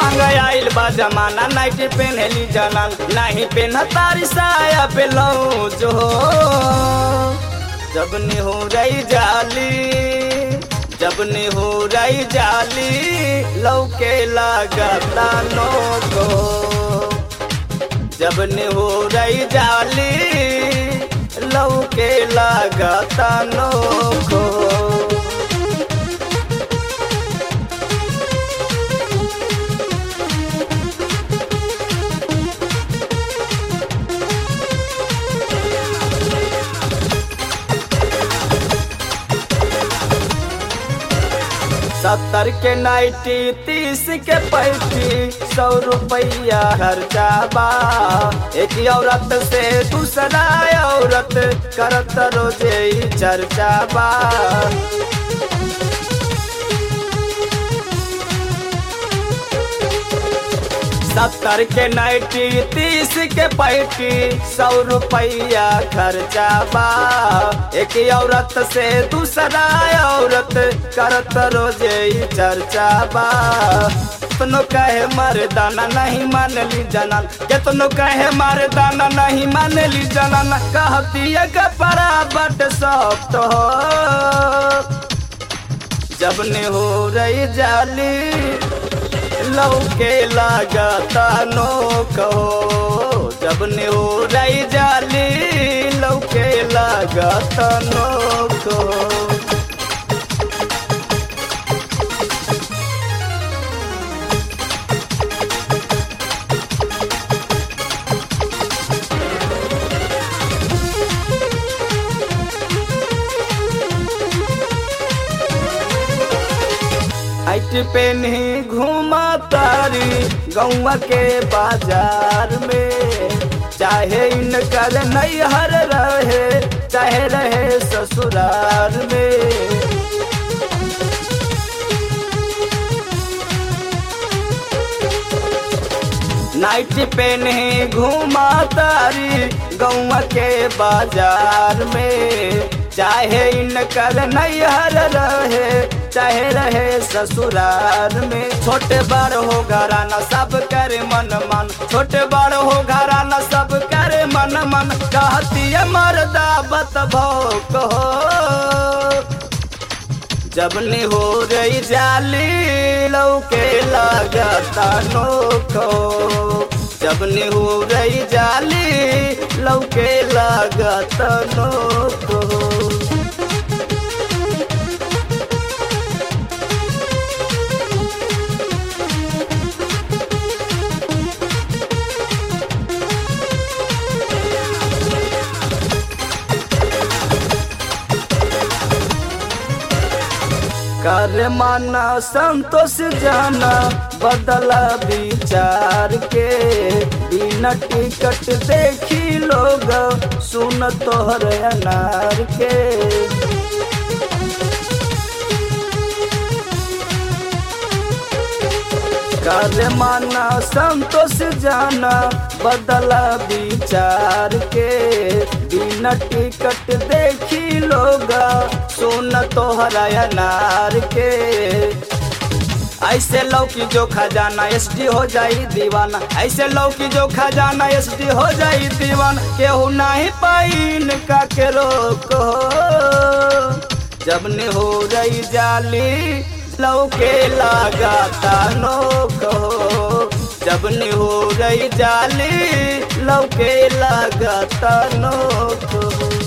महंगा आइल बा जमाना नाइटी पहनली जनान नहीं पहन तारी साया पे जो जब ने हो रही जाली जब ने हो रही जाली लौके लागता नो को जब ने हो रही जाली लौके लागता नो को सत्तर के नाइटी तीस के पैंती सौ रुपया खर्चा बा एक औरत से दूसरा औरत करत रोजे ही चर्चा बा सत्तर के नाइटी तीस के पैंती सौ रुपया खर्चा बा एक औरत से दूसरा औरत करत रोजे ही चर्चा बा कितनो कहे मर्दाना नहीं मानली जनन कितनो कहे मर्दाना नहीं मानली जनन कहती है के बराबर सब तो जब ने हो रही जाली लौके लागता नो कहो जब ने हो रही जाली लौके लागता नो कहो हाइट पे नहीं घूमा तारी गौवा के बाजार में चाहे इनकर नैहर रहे चाहे रहे ससुराल में नाइट पे नहीं घूमा तारी गौवा के बाजार में चाहे इनकर नैहर रहे चाहे रहे ससुराल में छोटे बड़ हो घराना सब करे मन मन छोटे बड़ हो घराना सब करे मन मन कहती है मर्दा बतभो कहो जब ने हो रही जाली लौके लागता नोखो जब ने हो रही जाली लौके लागता नोखो कर माना संतोष जाना बदला विचार के बिना टिकट देखी लोग सुन तोहर अनार के कर माना संतोष जाना बदला विचार के बिना टिकट देखी लोग सुन तोहरा अनार के ऐसे लौकी जो खजाना एस डी हो जाई दीवाना ऐसे लौकी जो खजाना एस डी हो जाई दीवाना केहू नहीं पाइन का के रोको जब ने हो रही जाली लौके लगाता नो कहो जब ने हो रही जाली लौके लगाता नो कहो